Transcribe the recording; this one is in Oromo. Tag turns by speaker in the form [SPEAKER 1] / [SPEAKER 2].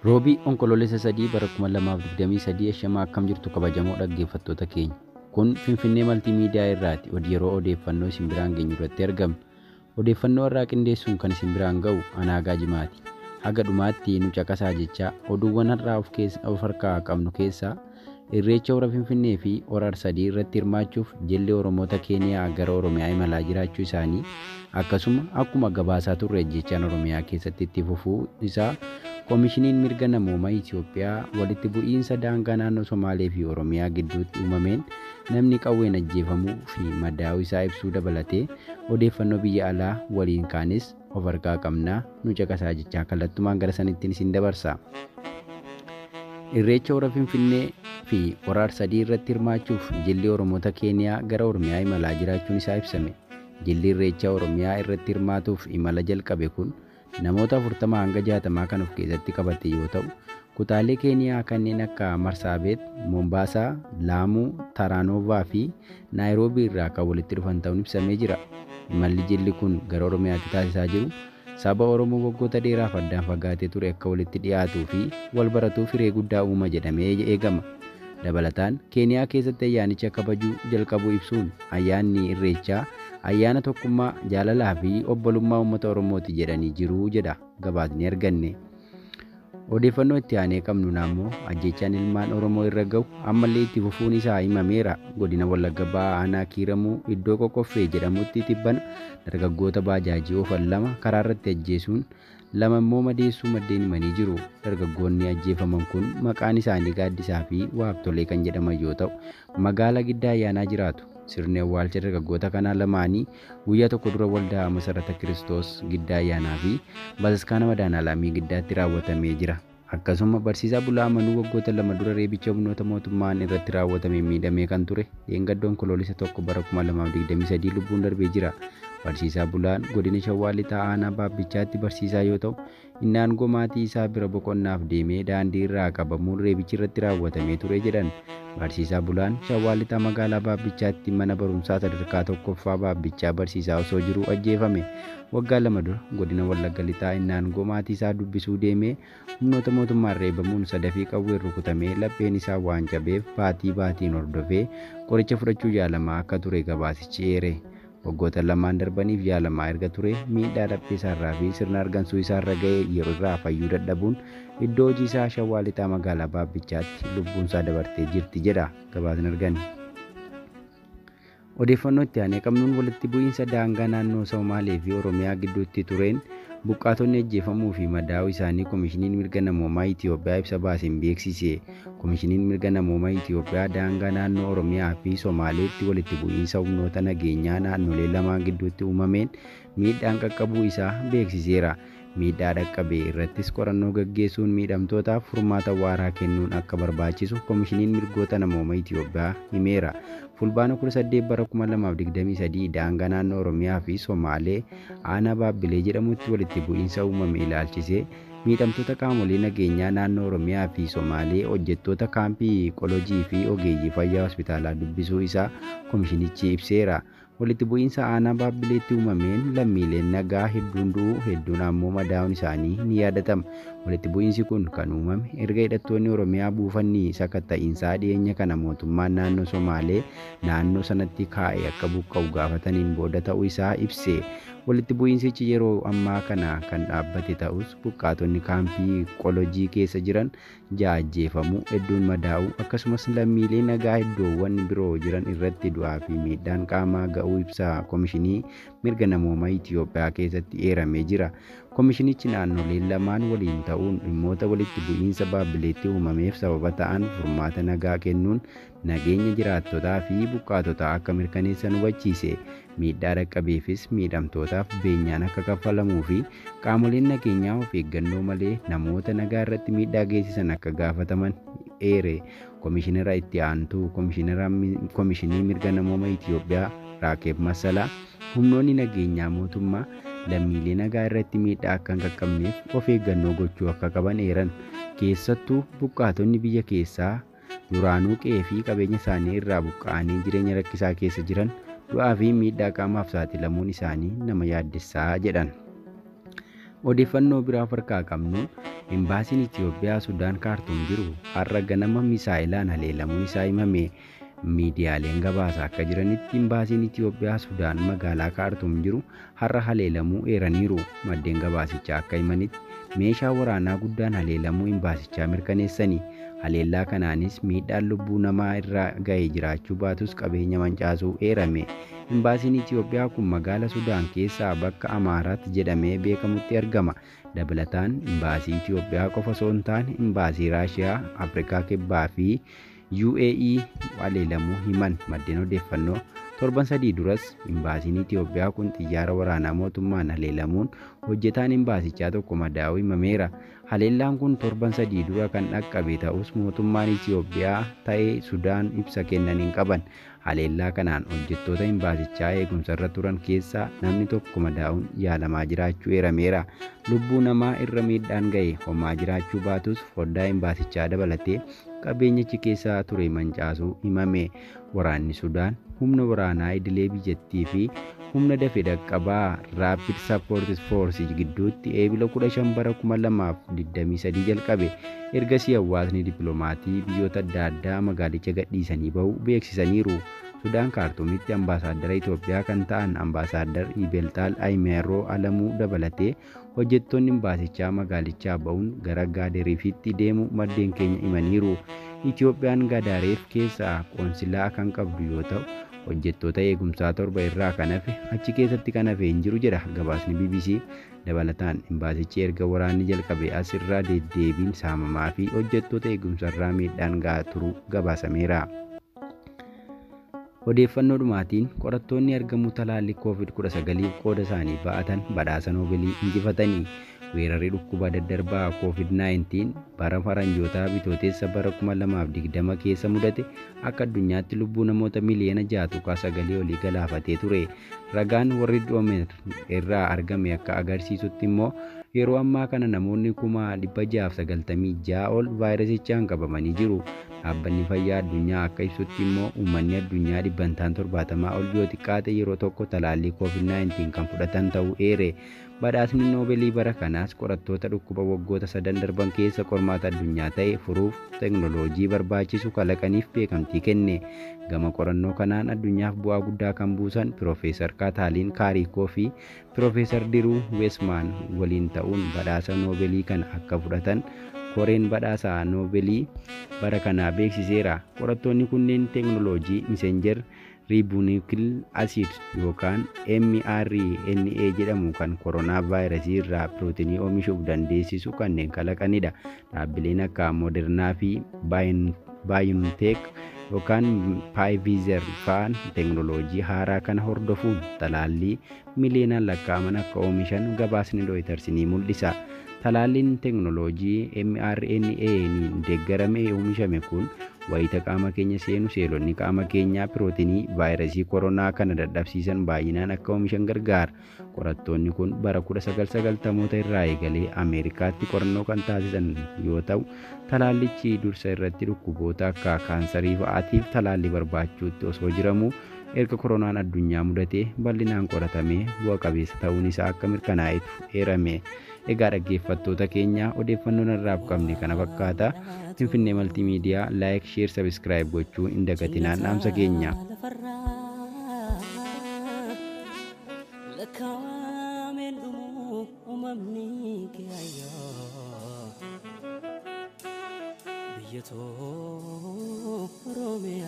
[SPEAKER 1] Roobii onkoloolessa sadii bara 2023 ashamaa akkam jirtu kabajamoo dhaggeeffattoota keenya. Kun Finfinnee Maltiimiidiyaa irraati yeroo odeeffannoo isin biraan geenyu irratti argamna. Odeeffannoo irraa qindeessuun kan isin biraan ga'u Anaagaa Jimaati. Haga dhumaatti nu caqasaa jechaa oduuwwan har'aa of harkaa qabnu keessaa Irreecha hora Finfinnee fi hora Arsadii irratti hirmaachuuf jilli Oromoota Keeniyaa gara Oromiyaa imalaa jiraachuu isaanii akkasuma akkuma gabaasaa turre jechaan Oromiyaa keessatti itti fufuu isaa Koomishiniin mirga namoomaa Itoophiyaa walitti bu'iinsa daangaa naannoo Somaalee fi Oromiyaa gidduutti uumameen namni qawween ajjeefamuu fi madaa'uu isaa ibsuu dabalatee odeeffannoo biyya alaa waliin kaanis of harkaa qabnaa nu caqasaa jechaa kallattumaan gara sanittiin isin dabarsa. Irreecha hora Finfinnee fi hora Arsadii irratti hirmaachuuf jilli Oromoota Keeniyaa gara Oromiyaa imalaa jiraachuun isaa ibsame. Jilli Irreecha Oromiyaa irratti hirmaatuuf imala jalqabe kun namoota 40 hanga 60 kan of keessatti qabate yoo ta'u, kutaalee Keeniyaa kanneen akka Marsaabeet, Mombaasaa, Laamuu, Taraanoovaa fi Naayiroobii irraa kan walitti dhufan ta'uun ibsamee jira. Imalli jilli kun gara Oromiyaatti taasisaa jiru saba Oromoo waggoota dheeraaf addaan fagaatee ture akka walitti dhiyaatuu fi wal baratuuf hiree guddaa uuma jedhamee eegama. Dabalataan Keeniyaa keessatti ayyaanicha kabajuu jalqabuu ibsuun ayyaanni Irreechaa ayyaana tokkummaa jaalalaa fi obbolummaa uummata Oromooti jedhanii jiru jedha gabaasni arganne. Odeeffannoo itti aanee qabnu naammoo ajjechaan ilmaan Oromoo irra gahu ammallee itti fufuun isaa himameera. Godina Wallagga Ba'aa Aanaa Kiiramuu iddoo Qoqqoffee jedhamutti tibbana dargaggoota baajaajii oofan lama karaa irratti ajjeesuun lama immoo madeessuu maddeen himanii jiru. Dargaggoonni ajjeefaman kun maqaan isaanii Gaaddisaa fi Waabtolee kan jedhaman yoo ta'u, magaalaa Giddaa Ayyaanaa jiraatu. Sirni awwaalcha dargaggoota kanaa lamaanii guyyaa tokko dura waldaa Masarata Kiristoos Giddaa Ayyaanaa fi Bataskaana Madaanaalaamii Giddaatti raawwatamee jira. Akkasuma barsiisaa Bulaa Amanuu waggoota lama dura reebicha humnoota mootummaan irratti raawwatame miidhamee kan ture dheengaddoon koloolisa tokko bara 2023 lubbuun darbee jira. Barsiisaa Bulaan godina Shawaa Lixaa Aanaa Baabbichaatti barsiisaa yoo ta'u, inni aangoo maatii isaa bira boqonnaaf deemee daandii irraa qabamuun reebichi irratti raawwatamee ture jedhan. Barsiisaa Bulaan Shawaa Lixaa magaalaa Baabbichaatti mana barumsaa sadarkaa tokkoffaa Baabbichaa barsiisaa osoo jiruu ajjeefame. Waggaa lama dura godina Wallagga Lixaa inni aangoo maatii isaa dubbisuu deemee humnoota mootummaan reebamuun sadafii qawween rukutamee lapheen isaa waan cabeef baatii baatiin hordofee qoricha fudhachuu yaalamaa akka ture gabaasichi eere. Waggoota lamaan darbaniif yaalamaa erga ture miidhaa laphee isaarraa fi sirna argansuu isaarra ga'e yeroo irraa fayyuu dadhabuun iddoo hojii isaa Shawaa Lixaa magaalaa Baabbichaatti lubbuunsaa dabartee jirti jedha gabaasni argame. Odeeffannoo itti aanee qabnuun walitti bu'iinsa daangaa naannoo Somaalee fi Oromiyaa gidduutti tureen buqqaatonni ajjeefamuu fi madaa'uu isaanii Koomishiniin Mirga Namoomaa Itoophiyaa ibsa baaseen beeksise. Koomishiniin Mirga Namoomaa Itoophiyaa daangaa naannoo Oromiyaa fi Somaaleetti walitti bu'iinsa humnoota nageenyaa naannolee lamaan gidduutti uumameen miidhaan qaqqabuu isaa beeksiseera. Miidhaa dhaqqabe irrattis qorannoo gaggeessuun miidhamtootaaf furmaata waaraa kennuun akka barbaachisu Koomishiniin Mirgoota Namoomaa Itoophiyaa himeera. Fulbaana 18 bara 2023 daangaa naannoo Oromiyaa fi Somaalee aanaa Baabbilee jedhamutti walitti bu'iinsa uumame ilaalchisee miidhamtoota qaamolee nageenyaa naannoo Oromiyaa fi Somaalee hojjettoota kaampii qolojii fi ogeeyyii fayyaa hospitaalaa dubbisuu isaa koomishinichi ibseera. Walitti bu'iinsa aanaa Baabbileetti uumameen lammiileen nagaa hedduun du'uu hedduun ammoo madaa'uun isaanii ni yaadatama. Walitti bu'iinsi kun kan uumame erga hidhattoonni Oromiyaa buufanni sakatta'iinsaa dhiyeenya kana mootummaan naannoo Somaalee naannoo sanatti kaa'e akka buqqa'u gaafataniin booda ta'uu isaa ibse. Walitti bu'iinsichi yeroo ammaa kana kan dhaabbate ta'us buqqaatonni kaampii qolojii keessa jiran ja'a ajjeefamuu hedduun madaa'uu akkasumas lammiilee nagaa iddoowwan biroo jiran irratti du'aa fi miidhaan qaamaa ga'uu ibsa Koomishinii Mirga Namoomaa Itoophiyaa keessatti eeramee jira. Koomishinichi naannoleen lamaan waliin ta'uun dhimmoota walitti bu'iinsa Baabbileetti uumameef sababa ta'an furmaata nagaa kennuun nageenya jiraattotaa fi buqqaatotaa akka mirkaneessan hubachiise. Miidhaa dhaqqabeefis miidhamtootaaf beenyaan akka kaffalamuu fi qaamoleen nageenyaa of eeggannoo malee namoota nagaa irratti miidhaa geessisan akka gaafataman eere. Koomishinara itti aantuu Koomishinii Mirga Namoomaa Itoophiyaa Raakeeb Masalaa humnoonni nageenyaa mootummaa lammiilee nagaa irratti miidhaa akka hin qaqqabneef of eeggannoo gochuu akka qaban eeran. Keessattuu buqqaatonni biyya keessaa duraanuu qe'ee fi qabeenya isaanii irraa buqqa'anii jireenya rakkisaa keessa jiran du'aa fi miidhaa qaamaaf saaxilamuun isaanii nama yaaddessaa jedhan. Odeeffannoo biraa harkaa qabnuun imbaasiin Itoophiyaa Sudaan kaartuum jiru har'a ganama misaa'ilaan haleelamuun isaa himame. Miidiyaaleen gabaasa akka jiranitti imbaasiin Itoophiyaa Sudaan magaalaa kaartuum jiru har'a haleelamuu eeraniiru. Maddeen gabaasichaa akka himanitti meeshaa waraanaa guddaan haleelamuu imbaasichaa mirkaneessani. Haleellaa kanaanis miidhaan lubbuu namaa irra ga'ee jiraachuu baatus qabeenya mancaasuu eerame. Imbaasiin Itoophiyaa kun magaala Sudaan keessaa bakka Amaaraat jedhamee beekamutti argama. Dabalataan imbaasii Itoophiyaa qofa osoo hin taane imbaasii Raashiyaa, Afrikaa Kibbaa fi UAE haleelamuu himan maddeen odeeffannoo. Torban sadii duras imbaasiin Itoophiyaa kun xiyyaara waraanaa mootummaan haleelamuun hojjetaan imbaasichaa tokko madaa'uu himameera. Haleellaan kun torban sadii dura kan dhaqqabe ta'us mootummaan Itoophiyaa ta'ee Sudaan ibsa kennan hin qaban. Haleellaa kanaan hojjettoota imbaasichaa eegumsarra turan keessaa namni tokko madaa'uun yaalamaa jiraachuu eerameera. Lubbuu namaa irra miidhaan ga'e homaa jiraachuu baatus foddaa imbaasichaa dabalatee qabeenyichi keessa ture mancaasuu himame. Waraanni Sudaan humna waraanaa idilee biyyattii fi humna dafee dhaqqabaa Rapid Support Force gidduutti eebila 15 bara 2023 jalqabe. Ergasii hawaasni dippiloomatii biyyoota adda addaa magaalicha gadhiisanii bahu beeksisaniiru. Sudaan kaartuumitti ambaasaaddara Itoophiyaa kan ta'an ambaasaaddar Ibelxaal Ayimeeroo Alamuu dabalatee hojjettoonni imbaasichaa magaalichaa ba'uun gara Gaadariifitti deemu maddeen keenya himaniiru. Itoophiyaan Gaadareef keessaa qoonsilaa kan qabdu yoo ta'u hojjettoota eegumsaa torba irraa kan hafe achi keessatti kan hafe hin jiru jedha gabaasni BBC. Dabalataan imbaasichi erga waraanni jalqabe as irraa deddeebiin saamamaa fi hojjettoota eegumsarraa miidhaan gahaa turuu gabaasameera. Odeeffannoo dhumaatiin qorattoonni argamuu talaallii COVID-19 qooda isaanii ba'atan badhaasa noobilii injifatanii weerarri dhukkuba daddarbaa COVID-19 bara faranjootaa bitootessa bara 2020 keessa mudate akka addunyaatti lubbuu namoota miliyoona 6.9 olii galaafatee ture. Ragaan warri dhoomer irraa argame akka agarsiisutti immoo yeroo ammaa kana namoonni kuma 696 ol vaayirasichaan qabamanii jiru. Dhaabbanni fayyaa addunyaa akka ibsutti immoo uummanni addunyaa dhibbantaan torbaatamaa ol yoo xiqqaate yeroo tokko talaallii COVID-19 kan fudhatan ta'uu eere. Badhaasni noobeelii bara kanaas qorattoota dhukkuba waggoota sadan darban keessa qormaata addunyaa ta'e furuuf teknooloojii barbaachisu kalaqaniif beekamtii kenne. Gama qorannoo kanaan addunyaaf bu'aa guddaa kan buusan Piroofeesar Kaataaliin Kaarikoo fi Piroofeesar Diruu Weesmaan waliin ta'uun badhaasa noobeelii kana akka fudhatan koreen badhaasa noobeelii bara kanaa beeksiseera. Qorattoonni kunneen teknooloojii miseenjer riibuunikil asiid yookaan mRNA jedhamu kan koronaa vaayirasii irraa pirootinii oomishuuf dandeessisu kanneen kalaqanidha. Dhaabbileen akka Moodernaa fi Baayonteek yookaan Pfizer fa'aan teknooloojii haaraa kana hordofuun talaallii miliyoonaan lakkaa'aman akka oomishan gabaasni Reuters ni mul'isa. Talaalliin teknooloojii mRNA'n deeggaramee oomishame kun wayita qaama keenya seenu seelonni qaama keenyaa pirootinii vaayirasii koronaa kana dadhabsiisan baay'inaan akka oomishan gargaara. Qorattoonni kun bara 1990moota irraa eegalee Ameerikaatti qorannoo kan taasisan yoo ta'u, talaallichi dursa irratti dhukkuboota akka kaansarii fa'aatiif talaallii barbaachuutti osoo jiramuu erga koronaan addunyaa mudatee bal'inaan qoratamee bu'a qabeessa ta'uun isaa akka mirkanaa'etu eerame. Egaa dhaggeeffattoota keenya odeeffannoon irraaf qabne kana fakkaata. Finfinnee Maltiimiidiyaa laayik, sheer, sabiskiraayib gochuu hin dagatinaan dhaamsa keenya.
[SPEAKER 2] Biyya too Oromiyaa.